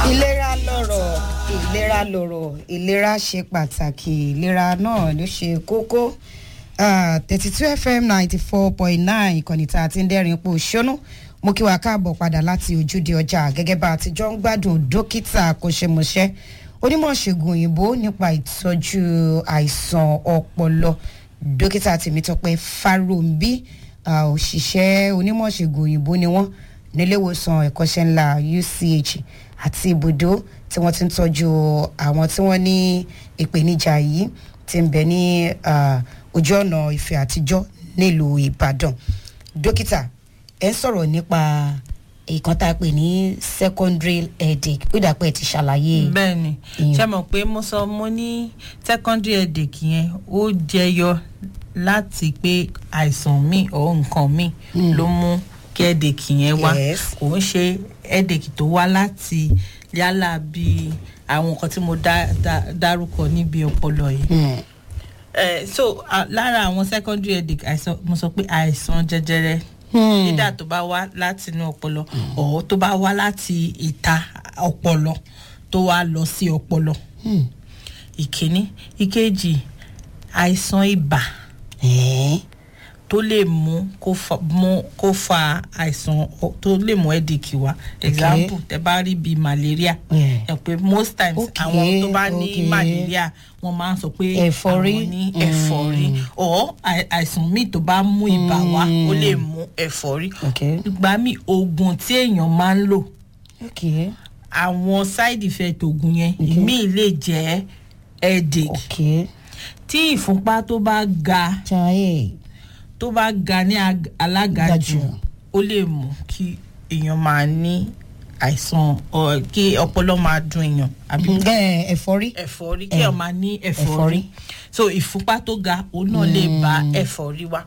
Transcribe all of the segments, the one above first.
ìlera lọ̀rọ̀ ìlera lọ̀rọ̀ ìlera ṣe pàtàkì ìlera náà ló ṣe kókó thirty two fm ninety four point nine ìkànnì tá a ti ń dẹ́rìn ipò ṣónú mo kí wa káàbọ̀ padà láti ojúde ọjà gẹ́gẹ́ bá a ti jọ ń gbádùn dókítà akọ́ṣẹ́mọṣẹ́ onímọ̀ ṣègùn òyìnbó nípa ìtọ́jú àìsàn ọpọlọ dókítà tèmítọ́pẹ́ fáròǹbí òṣìṣẹ́ onímọ̀ ṣègùn òyìnbó ni wọ́n níléewòsàn ẹ̀kọ́ṣẹ́ ńlá uch àti ibùdó tí wọ́n ti ń tọ́jú àwọn tí wọ́n ní ìpèníjà yìí ti ń bẹ ní ojú ọ̀nà ìfẹ́ àtijọ́ nílùú ìbàdàn dókítà ẹ̀ ń sọ̀rọ̀ nípa ìkan tá a pè ní secondary headache ó dà pé ẹ ti ṣàlàyé. bẹẹni ṣe mọ pé mo sọ mo ní secondary headache yẹn ó jẹyọ láti pé àìsàn míì ọ nǹkan míì ló mú kí headache yẹn wá Yes. kò ń ṣe headache tó wá láti yálà bí àwọn nǹkan tí mo dá- dá- dárúkọ níbi ọpọlọ yìí Hmm. Eh, so uh, lára àwọn secondary headache àìsàn mo sọ pé àìsàn jẹjẹrẹ Hmm. dídà tó bá wá láti inú ọpọlọ ọ̀ tó bá wá láti ìta ọpọlọ tó wá lọ sí ọpọlọ Hmm. ìkíní ìkejì àìsàn ibà Eh. tó lè mú kó fa mú kó fa àìsàn ọ- tó lè mú headache wá example tẹ bá rí bíi malaria Yeah. ẹ pé most times Okay, àwọn tó bá ní okay. malaria wọn máa ń sọ pé Ẹ̀fọ́rí. àwọn ní ẹ̀fọ́rí or àì- àìsàn míì tó bá mú ibà wá ó lè mú ẹ̀fọ́rí Okay. ìgbà míì oògùn tí èèyàn máa ń lò Okay. àwọn side effect oògùn yẹn ìmíì lè jẹ́ headache Okay. tí ìfúnpá tó bá ga Jaiye. tó bá ga ní ag- alága Ga jù jù. ó lè mú kí èèyàn máa ní àìsàn ọ- kí ọpọlọ máa dùn èèyàn àbí Ẹ ẹ̀fọ́rí. ẹ̀fọ́rí kí èèyàn máa ní ẹ̀fọ́rí Ẹ̀fọ́rí. so ìfúnpá tó ga òun náà lè bá ẹ̀fọ́rí wá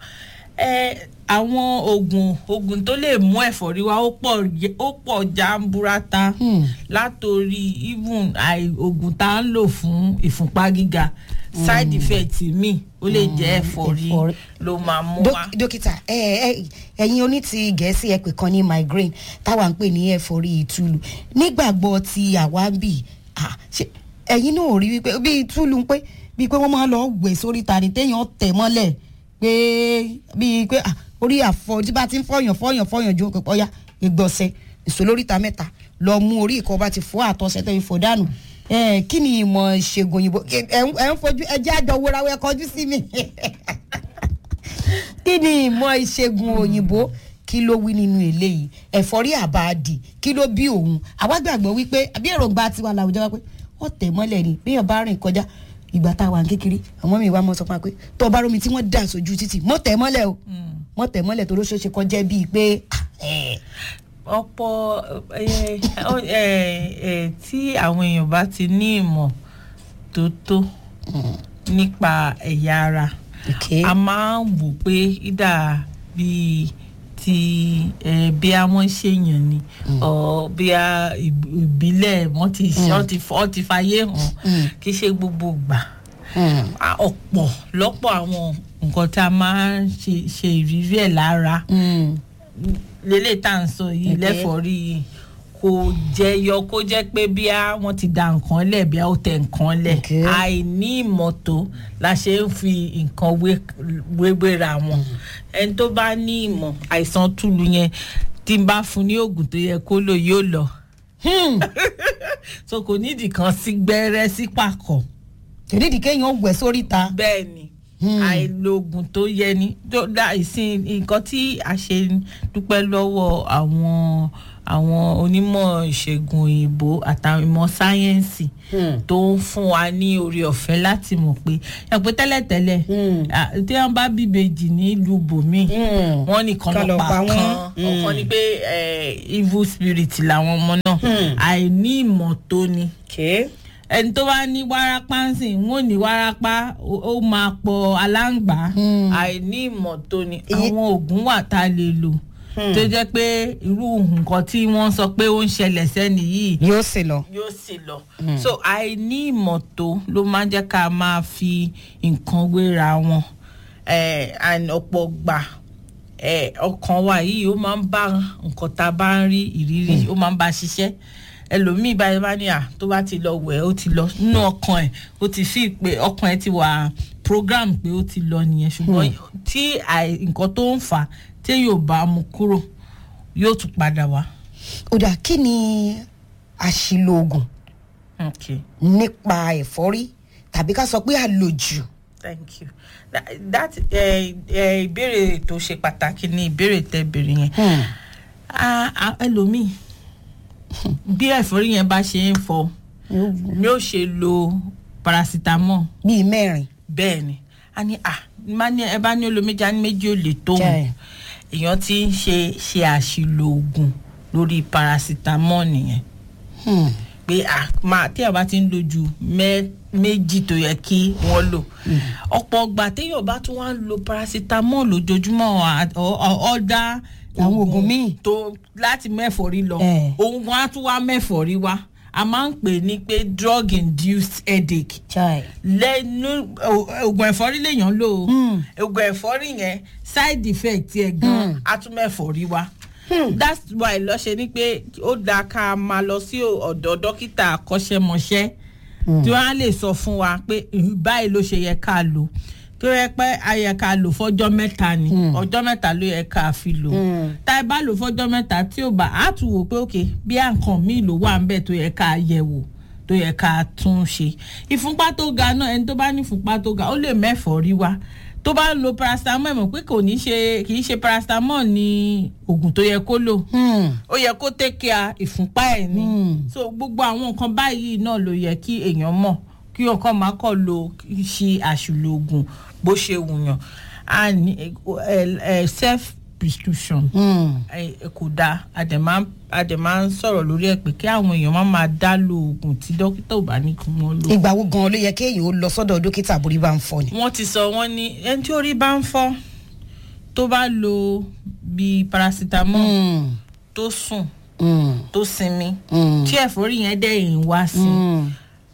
ẹ àwọn oògùn oògùn tó lè mú ẹ̀fọ́rí wá ó pọ̀ yẹ- ó pọ̀ jàǹbùrátà Hmm. látòrí even àì- oògùn tá à ń lò fún ìfúnpá gíga side effect mi ó lè jẹ́ ẹ̀fọ́rí ẹ̀fọ́rí. ló máa mú Dók- wá. dókítà ẹ ẹ ẹyin oní ti gẹ̀ẹ́sì ẹ pè kan ní migraine táwa ń pè ní ẹ̀fọ́rí ìtúlù nígbàgbọ́ ti àwa ń bì ah, ṣe ẹyin náà ò rí wípé bí ìtúlù ń pé bíi pé wọ́n máa lọ gbé sórí ta ni téèyàn tẹ̀ mọ́lẹ̀ pé bíi pé ah, orí àfọ tí bá ti ń fọyàn fọyàn fọyàn ju òkè pọ́yà ìgbọ̀nsẹ̀ ìsòlóríta mẹ́ta lọ mú orí ìkọ́ bá ti fọ́ àtọ̀sẹ̀ tẹ̀ ìfọ̀ dànù ẹ kí ni ìmọ̀ ìṣègùn òyìnbó ẹ ń ẹ ń fojú ẹ jẹ́ àjọ wúra wẹ́ kọjú sí mi kí ni ìmọ̀ ìṣègùn òyìnbó kí ló wí nínú eléyìí ẹ̀fọ́rí àbáàdì kí ló bí òun àwa gbàgbọ́ wípé àbí èròǹgbà tiwa làwùjọ wa pé wọ́n tẹ̀ mọ́lẹ̀ ni béèyàn bá rìn kọjá ìgbà tá a wà ní kékeré àwọn mi wá mọ́ sọ fún wa pé tó o bá rómi tí wọ́n dà sójú títì mọ́ tẹ̀ mọ́lẹ̀ o mọ́ tẹ̀ mọ́lẹ̀ tó ló ṣeé ṣe kọjá bíi pé ah, ẹ̀, ọ̀pọ̀ ẹ, ọ- ẹ, ẹ, tí àwọn èèyàn bá ti ní ìmọ̀ tó tó nípa ẹ̀yà ara okay. a máa ń wò pé ìdá bíi ti ẹ, bí àwọn ṣèyàn ni ọ bí a ìb- ìbílẹ̀ wọ́n ti wọ́n ti fọ́ ti fàyè hàn kì í ṣe gbogbo gbà Hmm. a- ọ̀pọ̀ lọ́pọ̀ àwọn nǹkan tá a máa ń ṣe ṣe ìrírí ẹ̀ lára Hmm. lélẹ̀ tá à ń sọ yìí Okay. lẹ́fọ̀ọ́rí yìí kò jẹyọ kó jẹ́ pé bí a wọ́n ti da nǹkan lẹ̀ bí a ó tẹ nǹkan lẹ̀ Okay. àìní ìmọ̀tó la ṣe ń fi nǹkan wé- wéwéra wọn ẹni tó bá ní ìmọ̀ àìsàn túlù yẹn tí n bá fún ní oògùn tó yẹ kó lò yóò lọ Hmm. so kò nídìí kan sí gbẹ́rẹ́ sí pàkọ́ ìdídì kéèyàn wẹ̀ sórí ta bẹ́ẹ̀ ni Hmm. àìlóògùn tó yẹ ni tó dá ìsìn nǹkan tí a ṣe dúpẹ́ lọ́wọ́ àwọn àwọn onímọ̀ ìṣègùn òyìnbó àtàwọn ìmọ̀ sáyẹ́ǹsì Hmm. tó ń fún wa ní orí ọ̀fẹ́ láti mọ̀ pé ẹ pé tẹ́lẹ̀tẹ́lẹ̀ Hmm. à, tí wọ́n bá bíbejì nílùú bòmíì Hmm. wọ́n nìkan Kan lọ lọ pa pa wọ́n. kan Hmm. ọ̀kan ni pé eh, evil spirit làwọn ọmọ náà Hmm. àìní ìmọ̀ tó ni Okay. ẹni tó bá ní wárápá ń sìn wọn ò ní wárápá ó ó máa pọ aláǹgbá Hmm. àìní ìmọ̀ tó ni Iye- àwọn oògùn wà tá a lè lò tó jẹ́ pé irú nǹkan tí wọ́n sọ pé ó ń ṣẹlẹ̀ sẹ́ni yìí yóò sì lọ. yóò sì lọ so àìní ìmọ̀ tó ló máa ń jẹ́ ká máa fi nǹkan wéra wọn eh, and ọ̀pọ̀ gbà eh, ọkàn wa yìí ó máa ń bá nǹkan tá a bá ń rí ìrírí ó máa ń bá a ṣiṣẹ́ ẹlòmíì báyìí bá ní à tó bá ti lọ wẹ̀ ó ti lọ nínú ọkàn ẹ̀ ó ti fi pé ọkàn ẹ̀ ti wà program pé ó ti lọ nìyẹn ṣùgbọ́n tí àì- nǹkan tó ń fà á tí yóò bá mu kúrò yóò tún padà wá. ó dà kí ni àṣìlò oògùn okay nípa ẹ̀fọ́rí tàbí ká sọ pé àlòjù. thank you that, that eh, eh, ìbéèrè tó ṣe pàtàkì ni ìbéèrè tẹ béèrè yẹn Hmm. Ah, ah, ẹlòmíì bí ẹ̀fọ́rí yẹn bá ṣe ń fọ ni ó ṣe lo paracetamol bíi mẹ́rin. bẹ́ẹ̀ ni a ní à má ní ẹ bá ní olo méjì á ní méjì ò lè tó Jẹ́. òun èèyàn ti ń ṣe ṣe àṣìlò oògùn lórí paracetamol nìyẹn Hmm. pé à máa tí ẹ bá ti ń lo ju mẹ́- méjì tó yẹ kí wọ́n lò ọ̀pọ̀ ọgbà téèyàn bá tún wá ń lo paracetamol lójoojúmọ́ à- ọ- ọ- ọ̀dà Àwọn oògùn míì. tó láti mẹ́fọ̀rí lọ Eh. òun wọn á tún wá mẹ́fọ̀rí wá a máa ń pè ní pé drug induced headache chai. lẹ́nu o- oògùn ẹ̀fọ́rí lèèyàn lò ó Hmm. oògùn ẹ̀fọ́rí yẹn side effect ẹ̀ gan atúmẹ̀fọ́rí wa that's why lọ ṣe ni pé ó dáa ká máa lọ sí ọ̀dọ̀ dókítà akọ́ṣẹ́mọṣẹ́ tí wọ́n á lè sọ fún wa pé "ìhù, báyìí ló ṣe yẹ ká lò tó yẹ pé a yẹ ká lò fọ́jọ́ mẹ́ta ni ọjọ́ mẹ́ta ló yẹ ká fi lò tá ẹ bá lò fọ́jọ́ mẹ́ta tí ò bá á tún wò pé òkè bí àǹkan míì ló wà ń bẹ̀ tó yẹ ká yẹ̀ wò tó yẹ ká tún ṣe ìfúnpá tó ga náà ẹni tó bá ní ìfúnpá tó ga ó lè mẹ́fọ̀ọ́ rí wa tó bá ń lo paracetamol mọ̀ pé kò ní ṣe kì í ṣe paracetamol ní oògùn tó yẹ kó lò Hmm. ó yẹ kó tẹ́kíà ìfúnpá ẹ̀ ni so gbogbo àwọn nǹkan báyìí náà ló yẹ kí èèyàn mọ̀ kí ọkàn máa kọ́ lo ṣe àṣìlò oògùn bó ṣe wùyàn a ní ẹ ẹ self prescription Hmm. ẹ ẹ kò dáa àdèmá àdèmá ń sọ̀rọ̀ lórí ẹ̀ pé kí àwọn èèyàn má máa dá lo oògùn tí dókítà ò bá ní kí wọ́n lò. ìgbà wo gan ló yẹ kéèyàn ó lọ sọ́dọ̀ dókítà borí bá ń fọ́ ni. wọ́n ti sọ wọ́n ní ẹni tí orí bá ń fọ́ tó bá lo bíi paracetamol Hmm. tó sùn Hmm. tó sinmi Hmm. tí ẹ̀fọ́rí yẹn dẹ̀yìn wá sí Hmm.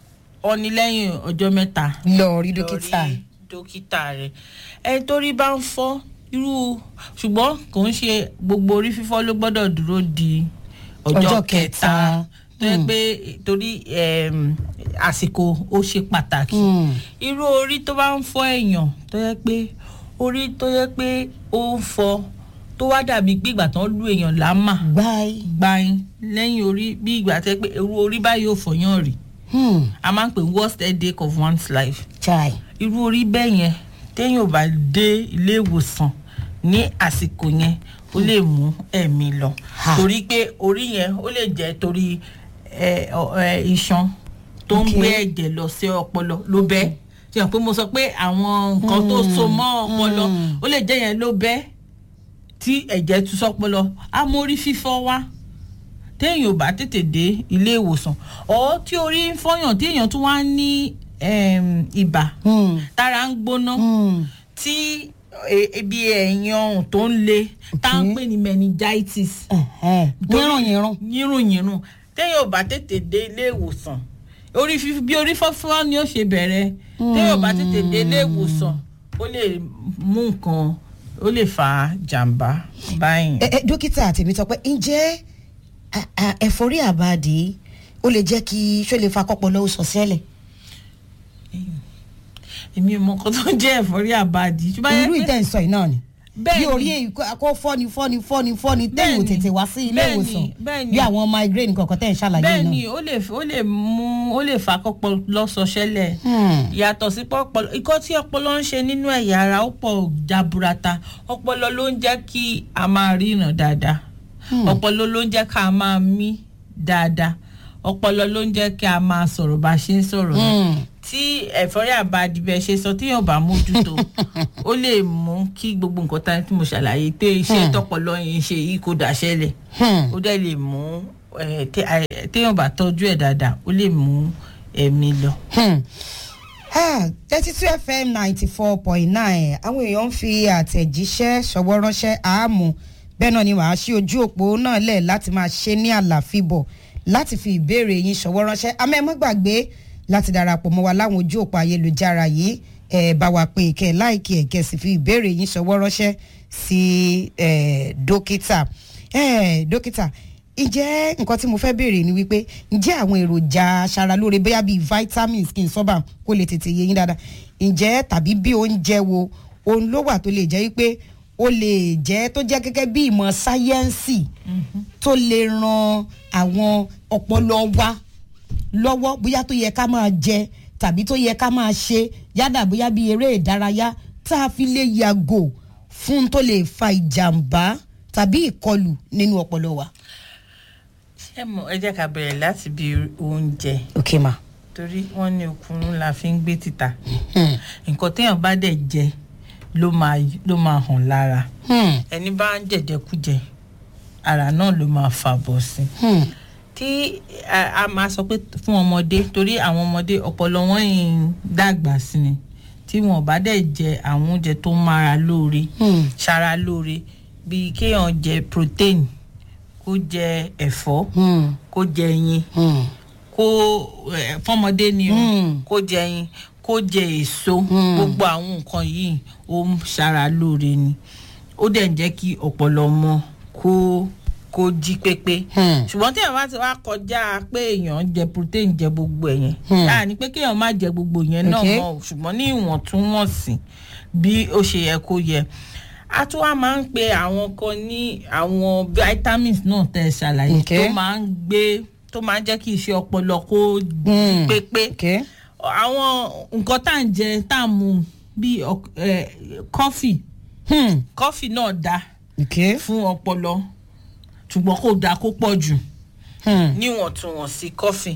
ọ ní lẹ́yìn ọjọ́ mẹ́ta lọ rí lọ dókítà. rí dókítà rẹ̀ ẹni tó rí bá ń fọ́ irú ṣùgbọ́n kò ń ṣe gbogbo orí fífọ́ ló gbọ́dọ̀ dúró di ọjọ́ Ọjọ́ kẹta kẹta. tó yẹ pé torí em, àsìkò ó ṣe pàtàkì Hmm. irú orí tó bá ń fọ́ èèyàn tó yẹ pé orí tó yẹ pé ó ń fọ́ tó wá dàbí pé ìgbà tán lu èèyàn lámà gbáyé. gbayin lẹ́yìn orí bí ìgbà tẹ́ pé irú orí báyìí ò fọyán rí Hmm. a máa ń pè worst headache of one's life chai. irú orí bẹ́ẹ̀ yẹn téèyàn ò bá dé ilé ìwòsàn ní àsìkò yẹn ó lè mú ẹ̀mí lọ Ha. torí pé orí yẹn ó lè jẹ́ torí ẹ, ọ, ẹ, iṣan tó ń Ok. gbé ẹ̀jẹ̀ lọ sí ọpọlọ ló bẹ́ ṣe hàn pé mo sọ pé àwọn nǹkan tó so mọ́ ọpọlọ ó lè jẹ́ yẹn ló bẹ́ tí ẹ̀jẹ̀ tún sọpọlọ á mórí fífọ́ wá téèyàn ò bá tètè dé ilé ìwòsàn ọ̀ tí orí ń fọyàn tí èèyàn tún wá ní em, ibà Hmm. tára ń gbóná Hmm. tí e- ebi ẹ̀yìn ọrùn tó ń le tá à ń pè ní meningitis Ẹ̀hẹ́n. yírùn yírùn. yírùnyírùn téèyàn ò bá tètè dé ilé ìwòsàn orí fífi bí orí fọ́fọ́ ni ó ṣe bẹ̀rẹ̀ téèyàn ò bá tètè dé ilé ìwòsàn ó lè mú nǹkan ó lè fa jàǹbá báyìí. ẹ ẹ dókítà tèmi sọ pé ǹjẹ́ à- à, ẹ̀fọ́rí àbàdì ó lè jẹ́ kí ṣó lè fa kọ́pọ̀lọ́ ó sọ sẹ́lẹ̀. èmi ò mọ nǹkan tó ń jẹ́ ẹ̀fọ́rí àbàdì ṣùgbọ́n irú yẹ pé- ìtẹ̀ ń sọ yìí náà ni. Bẹ́ẹ̀ni. bí orí èyí kó fọ́ni fọ́ni fọ́ni fọ́ni téèyàn ò Bẹ́ẹ̀ni. tètè wá sí ilé Bẹ́ẹ̀ni, ìwòsàn bẹ́ẹ̀ni. bí àwọn migraine kọ̀ọ̀kan tẹ̀ ń ṣàlàyé bẹ́ẹ̀ náà. ni ó lè ó lè mú ó lè fa kọ́pọ̀ lọ́sọ̀ṣẹ́lẹ̀ Hmm. yàtọ̀ sí pọ́pọ́lọ́ ikọ́ tí ọpọlọ ń ṣe nínú ẹ̀yà ara ó pọ̀ jaburata ọpọlọ ló ń jẹ́ kí a máa ríran dáadáa ọpọlọ ló ń jẹ́ ká máa mí dáadáa ọpọlọ ló ń jẹ́ kí a máa sọ̀rọ̀ bá a ṣe ń sọ̀rọ̀ yẹn. Hmm. tí ẹ̀fọ́rí àbádìbẹ̀ ṣe sọ téèyàn bá mójútó ó lè mú kí gbogbo nǹkan tá tí mo ṣàlàyé pé iṣẹ́ tọpọlọ yẹn ṣe yìí kó dàṣẹ́lẹ̀ Hmm. ó dẹ̀ lè mú ẹ, té- ẹ, téèyàn bá tọ́jú ẹ̀ dáadáa ó lè mú ẹ̀mí lọ. thirty two fm ninety four point nine àwọn èèyàn ń fi àtẹ̀jíṣẹ́ ṣọwọ́ ránṣẹ́ àámu bẹ́ẹ̀ náà ni màá ṣí ojú òpó náà lẹ̀ láti máa ṣe ní àlàfíbọ̀ láti fi ìbéèrè yín ṣọwọ́ ránṣẹ́ àmọ́ ẹ má gbàgbé láti darapọ̀ mọ́ wa láwọn ojú òpó ayélujára yìí ẹ bá wa pé kẹ́ láìkí ẹ̀ kẹ́ sì fi ìbéèrè yín ṣọwọ́ ránṣẹ́ sí ẹ, dókítà ẹ, dókítà ǹjẹ́ nǹkan tí mo fẹ́ béèrè ni wípé ǹjẹ́ àwọn èròjà aṣaralóore bóyá bíi vitamins kí n sọ́bà kó lè tètè yé yín dáadáa ǹjẹ́ tàbí bí oúnjẹ wo òun ló wà tó lè jẹ́ wípé ó lè jẹ́ tó jẹ́ gẹ́gẹ́ bí ìmọ̀ sáyẹ́ǹsì tó lè ran àwọn ọpọlọ wa lọ́wọ́ bóyá tó yẹ ká máa jẹ tàbí tó yẹ ká máa ṣe yádà bóyá bí eré ìdárayá tá a fi lè yàgò fún tó lè fa ìjàmbá tàbí ìkọlù nínú ọpọlọ wa. ṣé mo ẹ jẹ́ ká bẹ̀rẹ̀ láti bí oúnjẹ ok ma. torí wọ́n ní okùnrin la fi ń gbé títà nǹkan téèyàn bá dẹ̀ jẹ ló máa ló máa hàn lára ẹni bá ń jẹ̀jẹ̀kújẹ ara náà ló máa fà bọ̀ sí tí a a máa sọ pé fún ọmọdé torí àwọn ọmọdé ọpọlọ wọn yìí ń dàgbà sí ni tí wọn bá dẹ̀ jẹ àwọn oúnjẹ tó ń mára lóore ṣara lóore bíi kéèyàn jẹ protein kó jẹ ẹ̀fọ́ kó jẹ ẹyin kó ẹ, fọmọdé ni o Mm. kó jẹ ẹyin kó jẹ èso gbogbo àwọn nǹkan yìí ó ń ṣara lóore ni ó dẹ̀ ń jẹ́ kí ọpọlọ mọ kó kó jí pépé ṣùgbọ́n tí èèyàn bá ti wá kọjá pé èèyàn jẹ protein jẹ gbogbo ẹ̀ yẹn yáà ni pé kéèyàn má jẹ gbogbo yẹn náà Okay. mọ́ o, ṣùgbọ́n ní ìwọ̀ntúnwọ̀nsì bí ó ṣe yẹ kó yẹ a tún wá máa ń pe àwọn kan ní àwọn vitamins náà tẹ ẹ ṣàlàyé Okay. tó máa ń gbé tó máa ń jẹ́ kí iṣẹ́ ọpọlọ kó jí Mm. pépé ok àwọn nǹkan tá à ń jẹ tá à ń mu bíi ọk- ẹ, kọfì hmm. kọfì náà dáa ok fún ọpọlọ ṣùgbọ́n kò dáa kó pọ̀ jù hmm. níwọ̀ntúnwọ̀nsì kọfì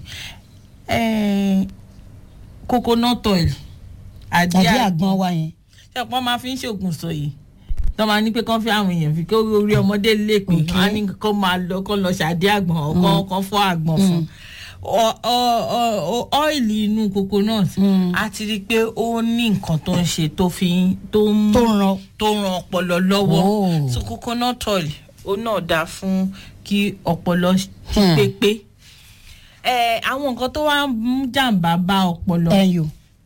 Eh, coconut oil àdí tàbí àgbọn àgbọn wa yẹn. ṣẹpọn máa fi ń ṣoògùn sọyè tó máa ní pé kán fi àwọn èèyàn fi kó orí ọmọdé lè pè Okay. wọn á ní kó máa lọ kó lọ ṣàdé àgbọn ọkọ kan fọ àgbọn fún Ọ- ọ- ọ- ọ- ọ́ìlì inú coconut a ti rí i pé ó ní nǹkan tó ń ṣe tó fi ń- tó ń tó ń ran tó ń ran ọpọlọ lọ́wọ́ Oh. so coconut oil ó náà dáa fún kí ọpọlọ jí Hmm. pépé ẹ àwọn nǹkan tó wá ń mú jàǹbá bá ọpọlọ ẹyọ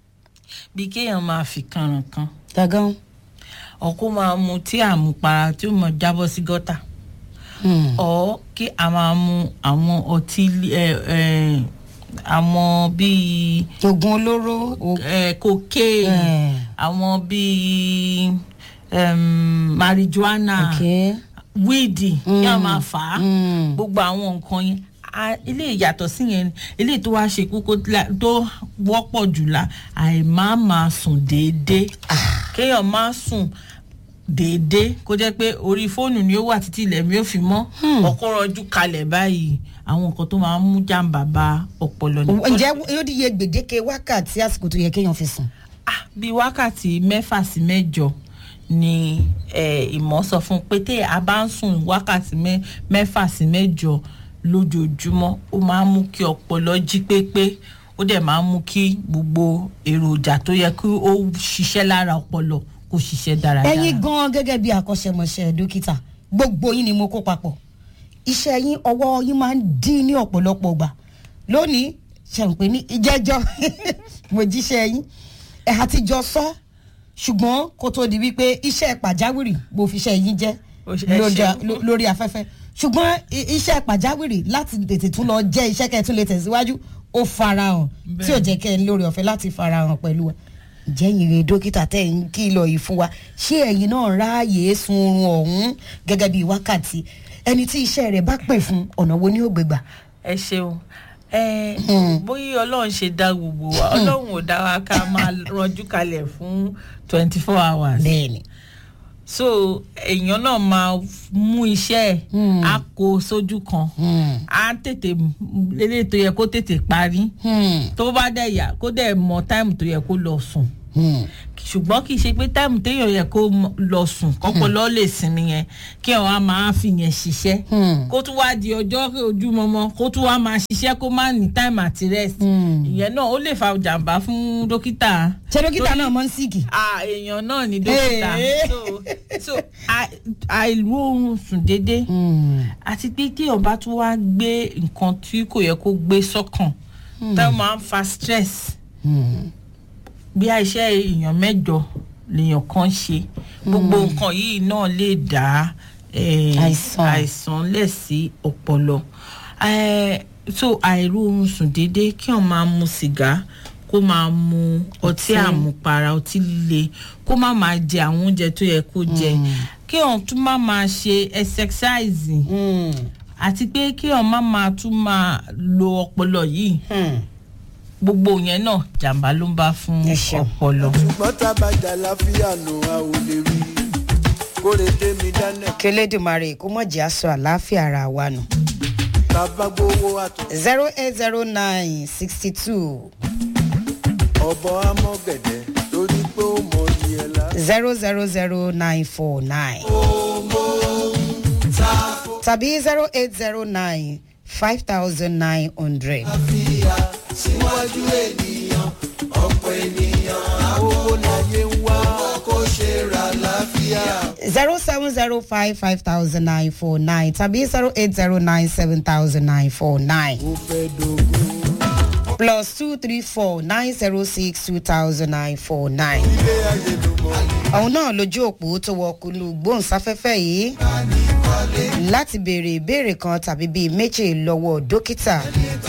bí kéèyàn máa fi kànràn kan dagan. ọkọ máa mu tí àmupara tí ó mọ jábọ́ sí gọ́tà Hmm. ọ kí a máa mu àwọn ọtí ẹ ẹ àwọn bíi oògùn olóró o- ẹ cocaine Eh. àwọn bíi um, marijuana ok wíìdì kí a máa fà á Hmm. gbogbo àwọn nǹkan yẹn a- ilé ìyàtọ̀ sí yẹn ilé tó wá ṣe kókó la- tó wọ́pọ̀ jù la àìmá máa sùn déédéé kéèyàn má sùn déédéé kó jẹ́ pé orí fóònù ni ó wà títí ilẹ̀ mi ò fi mọ́ ọkọ rọjú kalẹ̀ báyìí àwọn nǹkan tó máa ń mú jàǹbá bá ọpọlọ ni. ǹjẹ́ yóò di iye gbèdéke wákàtí àsìkò tó yẹ kéèyàn fi sùn. Ah, bíi wákàtí mẹ́fà sí mẹ́jọ ni eh, ìmọ̀ sọ fún un pé tẹ́ a bá ń sùn wákàtí mẹ́- mẹ́fà sí mẹ́jọ lójoojúmọ́ ó máa ń mú kí ọpọlọ jí pépé ó dẹ̀ máa ń mú kí gbogbo èròjà tó yẹ kí ó ṣiṣẹ́ lára ọpọlọ kó ṣiṣẹ́ dáradára. ẹ̀yin gan gẹ́gẹ́ bí akọ́ṣẹ́mọṣẹ́ dókítà gbogbo yín ni mo kó papọ̀ iṣẹ́ yín ọwọ́ yín máa ń dín ní ọ̀pọ̀lọpọ̀ gbà lónìí ṣàǹpé ní ìjẹ́jọ́ mo jíṣẹ́ yín ẹ̀ àtijọ́ sọ ṣùgbọ́n kó tó di wípé iṣẹ́ pàjáwìrì mo fi iṣẹ́ yín jẹ́ Ó ṣe- ẹ lórí- ṣeun. ló- lórí afẹ́fẹ́ ṣùgbọ́n i- iṣẹ́ pàjáwìrì láti tètè tún lọ jẹ́ iṣẹ́ kẹ́ ẹ tún lè tẹ̀síwájú ó farahàn tí ò jẹ́ kẹ́ ẹ lórí ọ̀fẹ́ láti farahàn pẹ̀lú wa ǹjẹ́ ìrè dókítà tẹ̀ ń kìlọ̀ yìí fún wa ṣé ẹ̀yin náà ráàyè sun oorun ọ̀hún gẹ́gẹ́ bíi wákàtí ẹni tí iṣẹ́ rẹ̀ bá pè fún ọ̀nà wo ni ó gbégbà. ẹ ṣeun ẹ bóyá ọlọ́run ṣe dá gbogbo wa ọlọ́run ò dá wa ká máa rọjú kalẹ̀ fún twenty four hours. bẹ́ẹ̀ni so èèyàn náà máa mú iṣẹ́ ẹ̀ Hmm. á kó sójú kan á tètè lélẹ̀ tó yẹ kó tètè parí tó bá dẹ̀ yà kó dẹ̀ mọ táìmù tó yẹ kó lọ sùn ṣùgbọ́n kì í ṣe pé táìmù téèyàn yẹ kó mọ- lọ sùn kọ́pọ̀lọ́ lè sinmi yẹn kí ẹ̀ wá máa fi yẹn ṣiṣẹ́ kó tún wá di ọjọ́ ojúmọmọ kó tún wá máa ṣiṣẹ́ kó má ní táìmù àti rest ìyẹn náà ó lè fa jàǹbá fún dókítà ṣé dókítà Torí- náà mọ̀ ń síìkì. ah èèyàn náà ni dókítà Hey. so so à- àìlú oorun sùn déédéé àti pé téèyàn bá tún wá gbé nǹkan tí kò yẹ kó gbé sọ́kàn tó máa ń fa stress bí iṣẹ́ èèyàn mẹ́jọ lèèyàn kan ṣe gbogbo nǹkan yìí náà lè dá eh, Àìsàn. àìsàn lẹ̀ sí ọpọlọ Eh, so àìró oorun sùn déédéé kí wọn máa mu sìgá kó máa mu ọtí Ọtí. àmupara ọtí líle kó má máa jẹ àwọn oúnjẹ tó yẹ kó jẹ kí wọn tún má máa ṣe exercise Hmm. àti pé kí wọn má máa tún máa lo ọpọlọ yìí Hmm. gbogbo yẹn náà jàǹbá ló ń bá fún Ẹ ṣeun. ọpọlọ. ṣùgbọ́n tábàjà láfíà nù a ò lè rí kóre tèmi dáná kélédùmarè kó mọ̀ jẹ́ aṣọ àlàáfíà ara wa nù. bàbá gbowó àtọ̀ zero eight zero nine sixty two ọ̀bọ̀ amọ̀gẹ̀dẹ̀ torí pé ó mọ iye ẹ̀ la. zero zero zero nine four nine tàbí zero eight zero nine five thousand nine hundred. síwájú ènìyàn ọ̀pọ̀ ènìyàn owó láyé ń wá kó ṣe ra láfíà. zero seven zero five five thousand nine four nine tàbí zero eight zero nine seven thousand nine four nine ó fẹ́ dogun plus two three four nine zero six two thousand nine four nine. ilé ayé ló mọ̀ òun náà lójú òpó tó wọ kulu gbóhùnsáfẹ́fẹ́ yìí láti béèrè ìbéèrè kan tàbí bíi méjì lọ́wọ́ dókítà